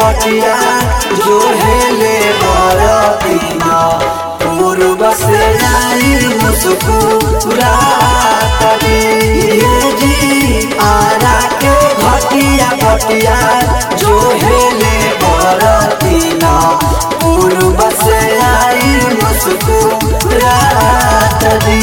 बटिया जो हेले बरतीना पूर्व से आई मुस्कुरात ये जी आरा के घटिया बटिया जो हेले बरतीना पूर्व से आई मुस्कुरात दी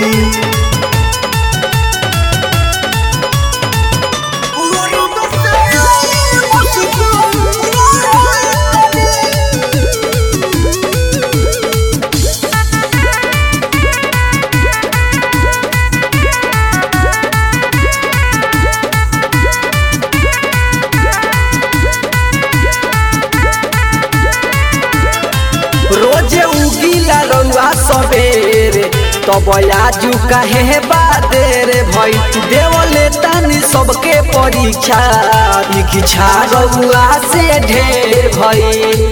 रोजे उगीला रउआ सबेरे तब आजू काहे बादेरे भई देवले तानी सबके परीक्षा इच्छा रउआ से ढेर भई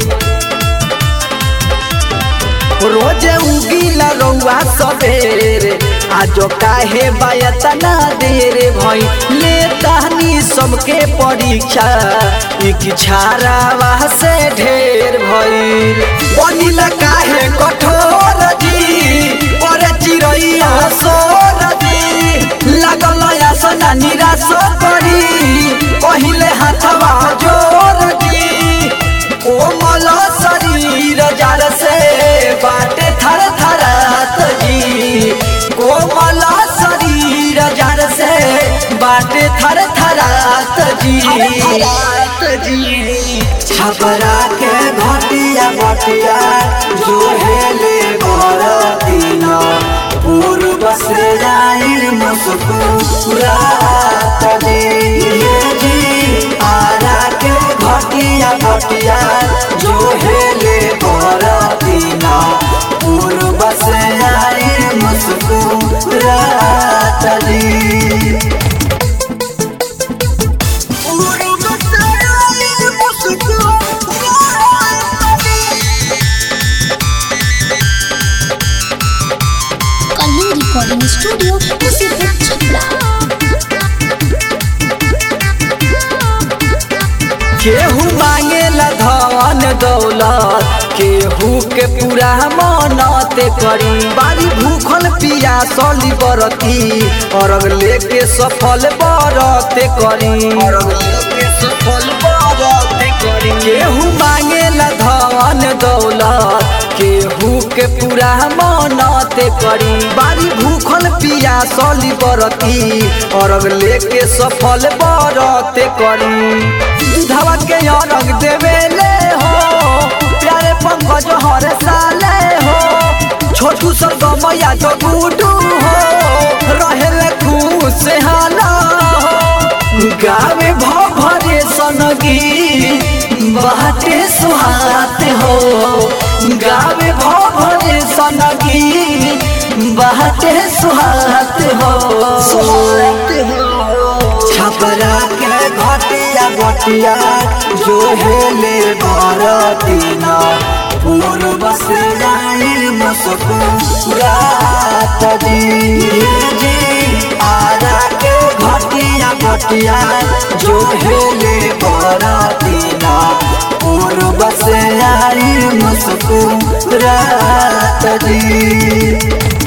रोजे उगीला रउआ सबेरे आजो काहे बायतना देरे भई ले तानी सबके परीक्षा इच्छा रावा से ढेर भई बनिला काहे कठोर जी पर चिरैया सोर जी लागल आसना निराश करी पहिले हाथवा जोर जी कोमल शरीर जार से बाटे थर थरात जी कोमल शरीर जार से बाटे थर थरात जी छपरा के घटिया बटिया जो हेले बरतीना पूर्व से आई मुस्कुरात दी ये जी आरा के घटिया बटिया जो हेले बरतीना पूर्व से आई मुस्कुरात दी कलिंग रिकॉर्डिंग स्टूडियो मुसीबत छपरा केहू मांगेला धन दौलत केहू के पूरा मनते करी बारी भूखल पिया सली बरती अरग लेके सफल बरते करी अरग लेके सफल बरते करी केहू मांगेला धन दौलत केहू के पूरा मनते करी बारी भूखल पिया सली बरती अरग लेके सफल बरते करी दूधवा के अरग देवेले हो प्यारे पंकज हर साले हो छोटू सर गमया तो गुडू हो रहेले खुश हाला हो गावे भरे सनगी बाटे सुहात हो गावे भरे सनगी बाटे सुहात हो सुहात हो छपरा के घटिया बटिया जो हेले बरतीना पूर्व से आई मुस्कुरात दी जी आरा के घटिया बटिया जो हेले बरतीना पूर्व से आई मुस्कुरात दी